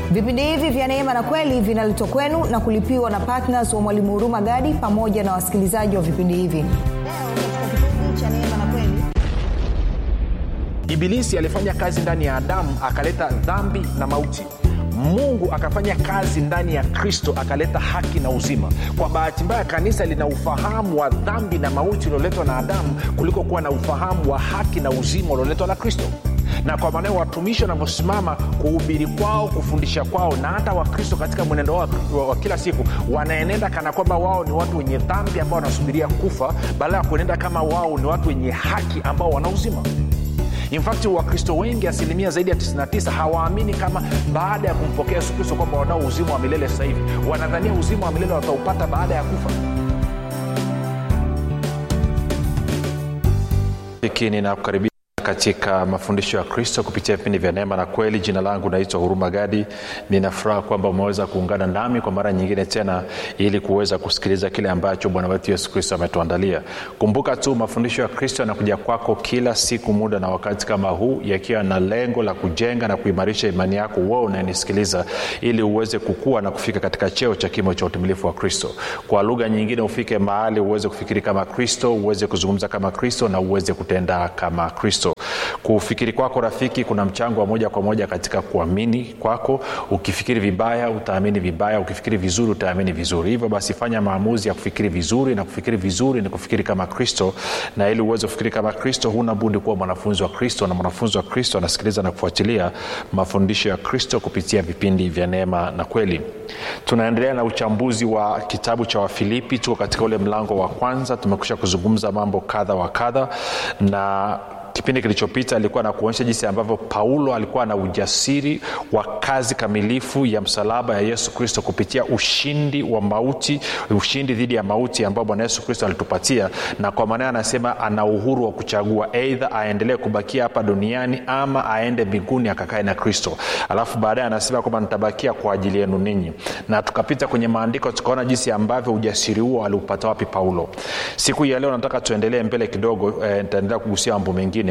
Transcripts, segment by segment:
vipindi hivi vya neema na kweli vinaletwa kwenu na kulipiwa na ptns wa mwalimu huruma gadi pamoja na wasikilizaji wa vipindi hivi leo katika kipindi cha neema na kweli ibilisi alifanya kazi ndani ya adamu akaleta dhambi na mauti mungu akafanya kazi ndani ya kristo akaleta haki na uzima kwa bahati mbaya kanisa lina ufahamu wa dhambi na mauti ulioletwa na adamu kuliko kuwa na ufahamu wa haki na uzima ulioletwa na kristo na kwa maanao watumishi wanavyosimama kuhubiri kwao kufundisha kwao na hata wakristo katika mwenendo wao wa, wa kila siku wanaenenda kana kwamba wao ni watu wenye dhambi ambao wanasubiria kufa badala ya kuenenda kama wao ni watu wenye haki ambao wana uzima infakti wakristo wengi asilimia zaidi ya 99 hawaamini kama baada ya kumpokea yesu kristo kwamba wanao uzima wa milele sasa hivi wanadhania uzima wa milele wataupata baada ya kufa hiki ninakukaribia katika mafundisho ya kristo kupitia vipindi vya neema na kweli jina langu naitwa huruma gadi ninafuraha kwamba umeweza kuungana nami kwa mara nyingine tena ili kuweza kusikiliza kile ambacho bwana wetu yesu kristo ametuandalia kumbuka tu mafundisho ya kristo yanakuja kwako kila siku muda na wakati kama huu yakiwa na lengo la kujenga na kuimarisha imani yako wewe unayenisikiliza ili uweze kukua na kufika katika cheo cha kimo cha utimilifu wa kristo kwa lugha nyingine ufike mahali uweze kufikiri kama kristo uweze kuzungumza kama kristo na uweze kutenda kama kristo kufikiri kwako rafiki kuna mchango wa moja kwa moja katika kuamini kwako ukifikiri vibaya utaamini vibaya ukifikiri vizuri utaamini vizuri hivyo basi fanya maamuzi ya kufikiri vizuri na kufikiri vizuri ni kufikiri kama kristo na ili uweze kufikiri kama kristo huna budi kuwa mwanafunzi wa kristo na mwanafunzi wa kristo anasikiliza na kufuatilia mafundisho ya kristo kupitia vipindi vya neema na kweli tunaendelea na uchambuzi wa kitabu cha wafilipi tuko katika ule mlango wa kwanza tumekusha kuzungumza mambo kadha wa kadha na kipindi kilichopita alikuwa na kuonyesha jinsi ambavyo paulo alikuwa na ujasiri wa kazi kamilifu ya msalaba ya yesu kristo kupitia ushindi wa mauti ushindi dhidi ya mauti ambao bwana yesu kristo alitupatia na kwa maana anasema ana uhuru wa kuchagua eidha aendelee kubakia hapa duniani ama aende mbinguni akakae na kristo alafu baadaye anasema kwamba nitabakia kwa ajili yenu ninyi na tukapita kwenye maandiko tukaona jinsi ambavyo ujasiri huo aliupata wapi paulo siku hii ya leo nataka tuendelee mbele kidogo eh, nitaendelea kugusia mambo mengine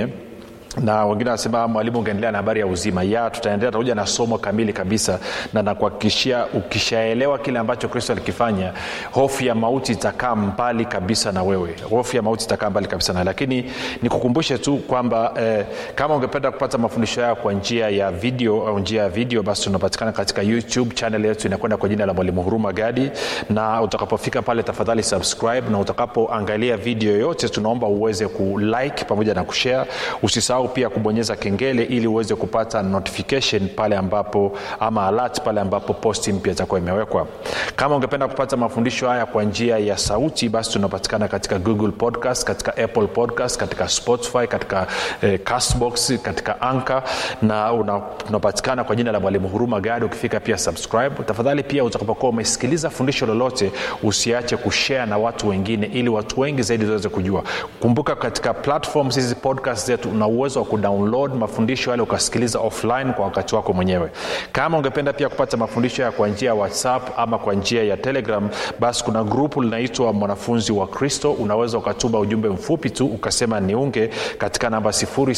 na wengine wanasema mwalimu ungeendelea na habari ya uzima ya tutaendelea takuja na somo kamili kabisa na nakuhakikishia ukishaelewa kile ambacho kristo alikifanya hofu ya mauti itakaa mbali kabisa na wewe hofu ya mauti itakaa mbali kabisa na lakini nikukumbushe tu kwamba eh, kama ungependa kupata mafundisho hayo kwa njia ya video au njia ya video basi tunapatikana katika youtube channel yetu inakwenda kwa jina la mwalimu huruma gadi na utakapofika pale tafadhali subscribe na utakapoangalia video yoyote tunaomba uweze kulike pamoja na kushare usisahau pia kubonyeza kengele ili uweze kupata notification pale ambapo ama alert pale ambapo posti mpya itakuwa imewekwa kama ungependa kupata mafundisho haya kwa njia ya sauti basi tunapatikana katika google podcast katika apple podcast katika spotify katika eh, castbox katika anka na una, tunapatikana kwa jina la mwalimu huruma gadi ukifika pia subscribe tafadhali pia utakapokuwa umesikiliza fundisho lolote usiache kushare na watu wengine ili watu wengi zaidi waweze kujua kumbuka katika platforms hizi podcast zetu una uwezo wa kudownload mafundisho yale ukasikiliza offline kwa wakati wako mwenyewe kama ungependa pia kupata mafundisho ya kwa njia ya whatsapp ama kwa njia ya telegram basi kuna grupu linaitwa mwanafunzi wa kristo unaweza ukatuma ujumbe mfupi tu ukasema niunge katika namba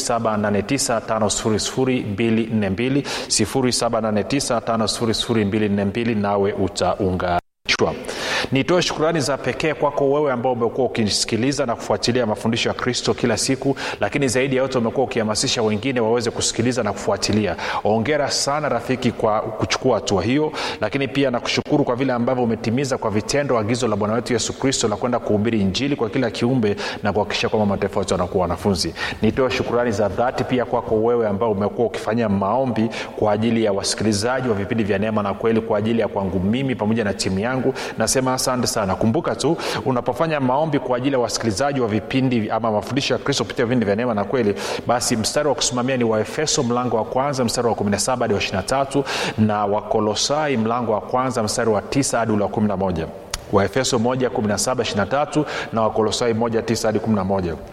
7895242 7895242 nawe utaunga kichwa nitoe shukurani za pekee kwako wewe ambao umekuwa ukisikiliza na kufuatilia mafundisho ya kristo kila siku lakini zaidi ya yote umekuwa ukihamasisha wengine waweze kusikiliza na kufuatilia ongera sana rafiki kwa kuchukua hatua hiyo lakini pia nakushukuru kwa vile ambavyo umetimiza kwa vitendo agizo la bwana wetu yesu kristo la kwenda kuhubiri injili kwa kila kiumbe na kuhakikisha kwamba mataifa yote wanakuwa wanafunzi nitoe shukurani za dhati pia kwako wewe ambao umekuwa ukifanya maombi kwa ajili ya wasikilizaji wa vipindi vya neema na kweli kwa ajili ya kwangu mimi pamoja na timu yangu nasema asante sana kumbuka tu unapofanya maombi kwa ajili ya wasikilizaji wa vipindi ama mafundisho ya kristo kupitia vipindi vya neema na kweli basi mstari wa kusimamia ni waefeso mlango wa kwanza mstari wa 17 hadi wa 23 na wakolosai mlango wa kwanza mstari wa 9 hadi ule wa 11 waefeso 1 17 23 na wakolosai 1 9 hadi 11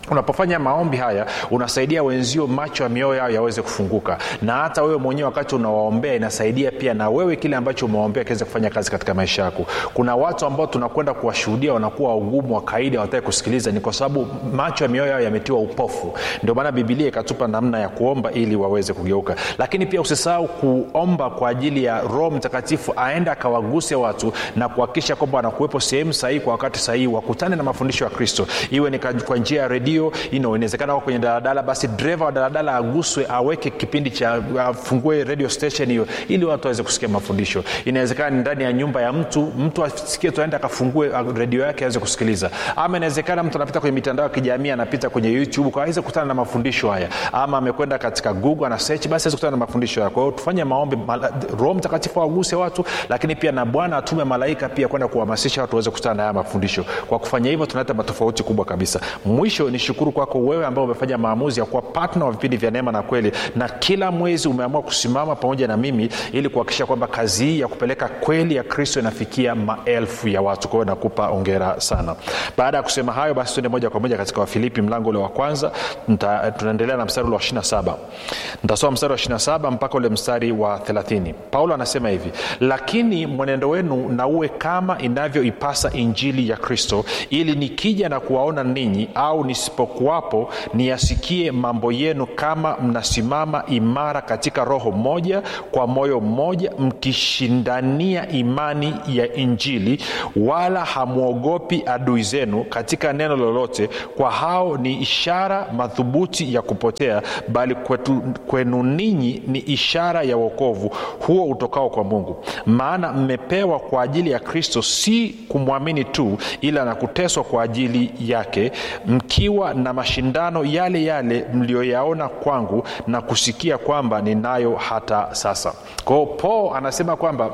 unapofanya maombi haya unasaidia wenzio macho ya mioyo yao yaweze kufunguka na hata wewe mwenyewe wakati unawaombea inasaidia pia na wewe kile ambacho umewaombea kiweze kufanya kazi katika maisha yako kuna watu ambao tunakwenda kuwashuhudia wanakuwa wagumu wa kaida hawataki kusikiliza ni kwa sababu macho ya mioyo yao yametiwa upofu ndio maana bibilia ikatupa namna ya kuomba ili waweze kugeuka lakini pia usisahau kuomba kwa ajili ya roho mtakatifu aende akawaguse watu na kuhakikisha kwamba wanakuwepo sehemu sahihi kwa wakati sahihi wakutane na mafundisho ya kristo iwe ni kwa njia ya redio redio inawezekana wako kwenye daladala basi dreva wa daladala aguswe aweke kipindi cha afungue radio station hiyo ili watu waweze kusikia mafundisho inawezekana ni ndani ya nyumba ya mtu mtu asikie tuaende akafungue redio yake aweze kusikiliza ama inawezekana mtu anapita kwenye mitandao ya kijamii anapita kwenye youtube kwa aweze kukutana na mafundisho haya ama amekwenda katika google ana search basi aweze kukutana na mafundisho haya kwa hiyo tufanye maombi roho mtakatifu awaguse watu lakini pia na bwana atume malaika pia kwenda kuhamasisha watu waweze kukutana na haya mafundisho kwa kufanya hivyo tunaleta matofauti kubwa kabisa mwisho ni shukuru kwako wewe ambao umefanya maamuzi ya kuwa patna wa vipindi vya neema na kweli na kila mwezi umeamua kusimama pamoja na mimi ili kuhakikisha kwamba kazi hii ya kupeleka kweli ya kristo inafikia maelfu ya watu kwa hiyo nakupa ongera sana baada ya kusema hayo basi tuende moja kwa moja katika wafilipi mlango ule wa kwanza Nta, tunaendelea na mstari ule wa 27 ntasoma mstari wa 27 mpaka ule mstari wa 30 paulo anasema hivi lakini mwenendo wenu na uwe kama inavyoipasa injili ya kristo ili nikija na kuwaona ninyi au nisipokuwapo niyasikie mambo yenu kama mnasimama imara katika roho moja kwa moyo mmoja mkishindania imani ya injili wala hamwogopi adui zenu katika neno lolote kwa hao ni ishara madhubuti ya kupotea bali kwetu, kwenu ninyi ni ishara ya wokovu huo utokao kwa mungu maana mmepewa kwa ajili ya kristo si kumwamini tu ila na kuteswa kwa ajili yake mkiwa na mashindano yale yale mliyoyaona kwangu na kusikia kwamba ninayo hata sasa kwao paul anasema kwamba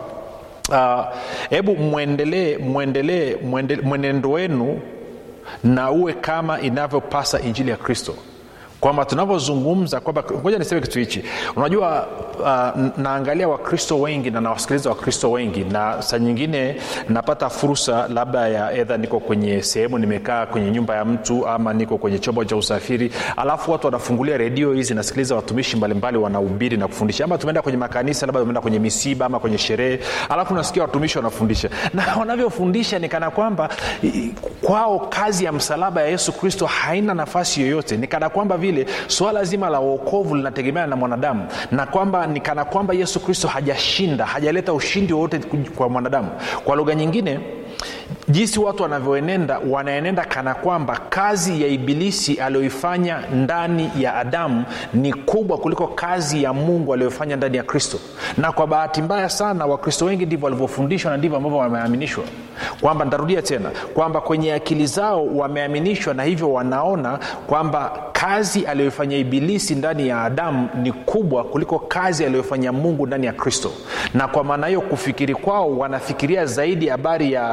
hebu uh, mwendelee mwendelee mwenendo wenu na uwe kama inavyopasa injili ya kristo kwamba tunavyozungumza kwamba ngoja niseme kitu hichi unajua uh, naangalia wakristo wengi na nawasikiliza wakristo wengi na saa nyingine napata fursa labda ya edha niko kwenye sehemu nimekaa kwenye nyumba ya mtu ama niko kwenye chombo cha usafiri alafu watu wanafungulia redio hizi nasikiliza watumishi mbalimbali wanahubiri na kufundisha ama tumeenda kwenye makanisa labda tumeenda kwenye misiba ama kwenye sherehe alafu nasikia watumishi wanafundisha na wanavyofundisha ni kana kwamba kwao kazi ya msalaba ya yesu kristo haina nafasi yoyote ni kana kwamba vile suala zima la uokovu linategemeana na mwanadamu na kwamba ni kana kwamba yesu kristo hajashinda hajaleta ushindi wowote kwa mwanadamu kwa lugha nyingine jinsi watu wanavyoenenda wanaenenda kana kwamba kazi ya ibilisi aliyoifanya ndani ya adamu ni kubwa kuliko kazi ya mungu aliyofanya ndani ya kristo na kwa bahati mbaya sana wakristo wengi ndivyo walivyofundishwa na ndivyo ambavyo wameaminishwa kwamba ntarudia tena kwamba kwenye akili zao wameaminishwa na hivyo wanaona kwamba kazi aliyoifanya ibilisi ndani ya adamu ni kubwa kuliko kazi aliyofanya mungu ndani ya kristo na kwa maana hiyo kufikiri kwao wanafikiria zaidi habari ya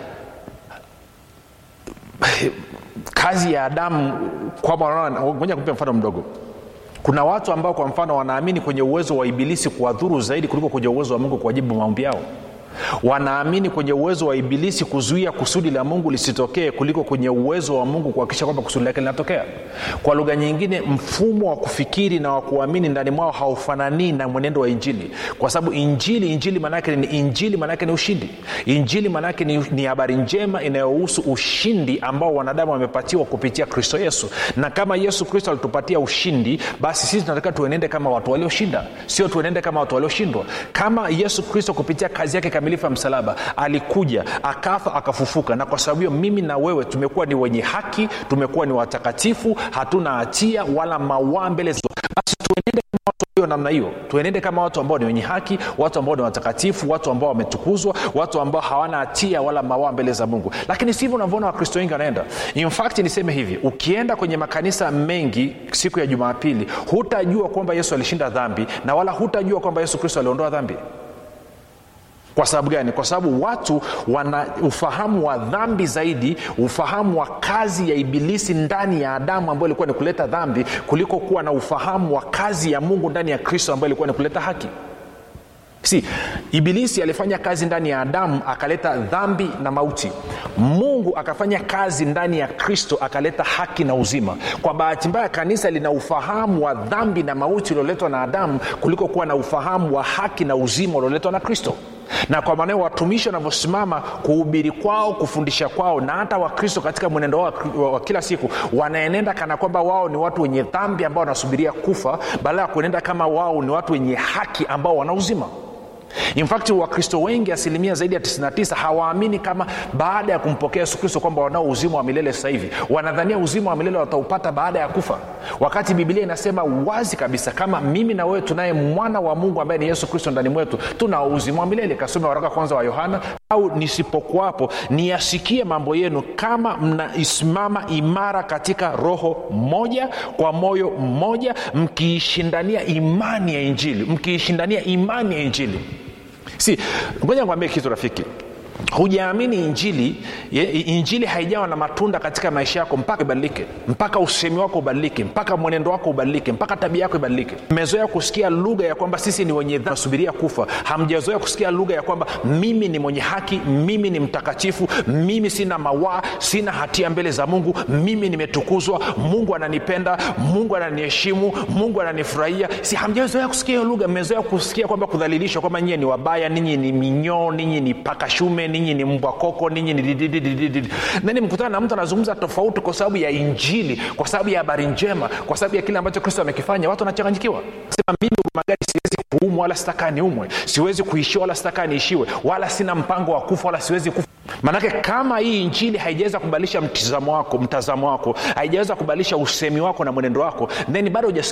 kazi ya adamu kwamba ngoja kupa mfano mdogo kuna watu ambao kwa mfano wanaamini kwenye uwezo wa ibilisi kuwadhuru zaidi kuliko kwenye uwezo wa mungu kuwajibu maombi yao wanaamini kwenye uwezo wa ibilisi kuzuia kusudi la mungu lisitokee kuliko kwenye uwezo wa mungu kuhakikisha kwamba kusudi lake linatokea kwa lugha nyingine mfumo wa kufikiri na wa kuamini ndani mwao haufananii na mwenendo wa injili kwa sababu injili injili maanaake ni injili maanaake ni ushindi injili maanaake ni, ni habari njema inayohusu ushindi ambao wanadamu wamepatiwa kupitia kristo yesu na kama yesu kristo alitupatia ushindi basi sisi tunatakiwa tuenende kama watu walioshinda sio tuenende kama watu walioshindwa kama yesu kristo kupitia kazi yake kamilifu ya msalaba alikuja akafa akafufuka na kwa sababu hiyo mimi na wewe tumekuwa ni wenye haki tumekuwa ni watakatifu hatuna hatia wala mawaa mbele basi tuenende kama watu walio namna hiyo tuenende kama watu ambao ni wenye haki watu ambao ni watakatifu watu ambao wametukuzwa watu ambao hawana hatia wala mawaa mbele za mungu lakini sivyo unavyoona wakristo wengi wanaenda infact niseme hivi ukienda kwenye makanisa mengi siku ya jumapili hutajua kwamba yesu alishinda dhambi na wala hutajua kwamba yesu kristo aliondoa dhambi kwa sababu gani kwa sababu watu wana ufahamu wa dhambi zaidi ufahamu wa kazi ya ibilisi ndani ya adamu ambayo ilikuwa ni kuleta dhambi kuliko kuwa na ufahamu wa kazi ya mungu ndani ya kristo ambayo ilikuwa ni kuleta haki si ibilisi alifanya kazi ndani ya adamu akaleta dhambi na mauti mungu akafanya kazi ndani ya kristo akaleta haki na uzima kwa bahati mbaya kanisa lina ufahamu wa dhambi na mauti ulioletwa na adamu kuliko kuwa na ufahamu wa haki na uzima ulioletwa na kristo na kwa maanao watumishi wanavyosimama kuhubiri kwao kufundisha kwao na hata wakristo katika mwenendo wao wa, wa kila siku wanaenenda kana kwamba wao ni watu wenye dhambi ambao wanasubiria kufa badala ya kuenenda kama wao ni watu wenye haki ambao wana uzima infact wakristo wengi asilimia zaidi ya 99 hawaamini kama baada ya kumpokea yesu kristo kwamba wanao uzima wa milele sasa hivi wanadhania uzima wa milele wataupata baada ya kufa wakati bibilia inasema wazi kabisa kama mimi na wewe tunaye mwana wa mungu ambaye ni yesu kristo ndani mwetu tuna uzima wa milele kasome waraka kwanza wa yohana au nisipokuwapo niyasikie mambo yenu kama mnaisimama imara katika roho moja kwa moyo mmoja mkiishindania imani ya injili mkiishindania imani ya injili si ngoja nikwambie kitu rafiki hujaamini injili ye, injili haijawa na matunda katika maisha yako mpaka ibadilike mpaka usemi wako ubadilike mpaka mwenendo wako ubadilike mpaka tabia yako ibadilike mmezoea kusikia lugha ya kwamba sisi ni wenye nasubiria kufa hamjazoea kusikia lugha ya kwamba mimi ni mwenye haki mimi ni mtakatifu mimi sina mawaa sina hatia mbele za mungu mimi nimetukuzwa mungu ananipenda mungu ananiheshimu mungu ananifurahia si hamjazoea kusikia hiyo lugha mmezoea kusikia kwamba kudhalilishwa kwamba nyie ni wabaya ninyi ni minyoo ninyi ni pakashume ninyi ni mbwa koko ninyi ni didididididi nani mkutana na mtu anazungumza tofauti kwa sababu ya injili kwa sababu ya habari njema kwa sababu ya kile ambacho kristo amekifanya watu wanachanganyikiwa sema mimi magari siwezi kuumwa wala sitakaa niumwe siwezi kuishiwa wala sitakaa niishiwe wala sina mpango wa kufa wala siwezi kufa maanake kama hii injili haijaweza kubadilisha mtizamo wako mtazamo wako haijaweza kubadilisha usemi wako na mwenendo wako then bado